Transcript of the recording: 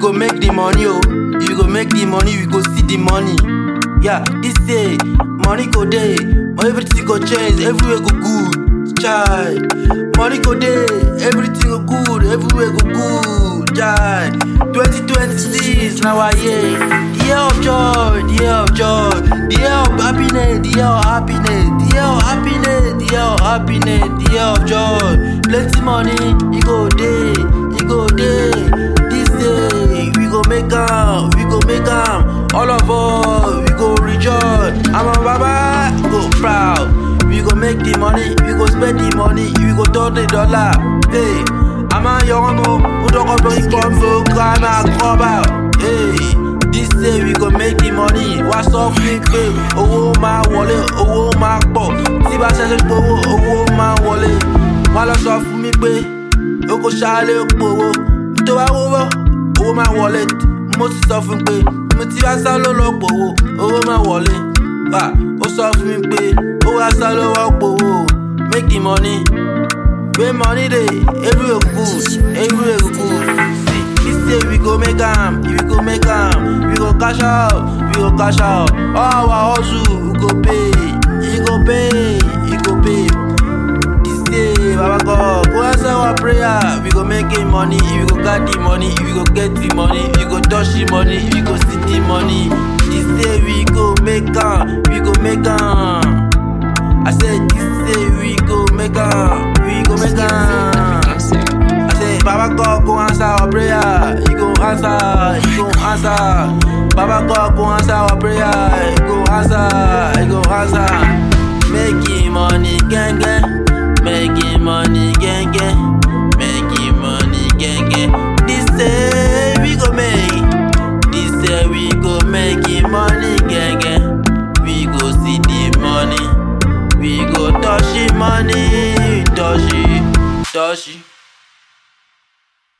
go make the money, oh. If you go make the money, we go see the money. Yeah, this day, money go day, everything go change, everywhere go good. Chai, money go day, everything go good, everywhere go good. Chai, 2026 now I year, the year of joy, the year of joy, the year of happiness, the year of happiness, the year of happiness, the year of happiness, the year of joy. Plenty money, you go day, you go day. This day we go make am, we go make am. All of us we go rejoice. I'm a baba, go proud. We go make the money, we go spend the money, we go turn the dollar. Hey, I'm a young mo, who don't go bring combo, crime and cover. Hey, this day we go make the money. What's up, me pay? Owó máa wọlé, owó máa pọ̀. Tí bá ṣẹ̀ṣẹ̀ gbowó, owó máa wọlé. Wọ́n lọ sọ fún mi pé o kò ṣàlẹ̀ gbowó. Tó bá wọ́wọ́, owó máa wọlé. Mo ti sọ fún pé mo ti bá sá ló lọ gbowó, owó máa wọlé. Ah, ó sọ fún mi pé ó wá sá ló wọ́ gbowó. Make the money. When money dey, everywhere go good, everywhere go good. See, this day we go make am, we go make am, we go cash out, we go cash out. All our hustle, we go pay, you go pay, you go pay. This day, Baba God, go answer our prayer. We go make it money, we go get the money, we go get the money, we go touch the money, we go see the money. This day we go make am, we go make am. I said this day we go make am, we go make am. I say, Baba God go answer our prayer. He go answer, he go answer. Baba God go answer our prayer. He go answer, he go answer. Making money, gang gang. Making money, gang gang. Making money, gang gang. This day we go make. This day we go making money, gang gang. We go see the money. We go touch the money, touch it, touch it.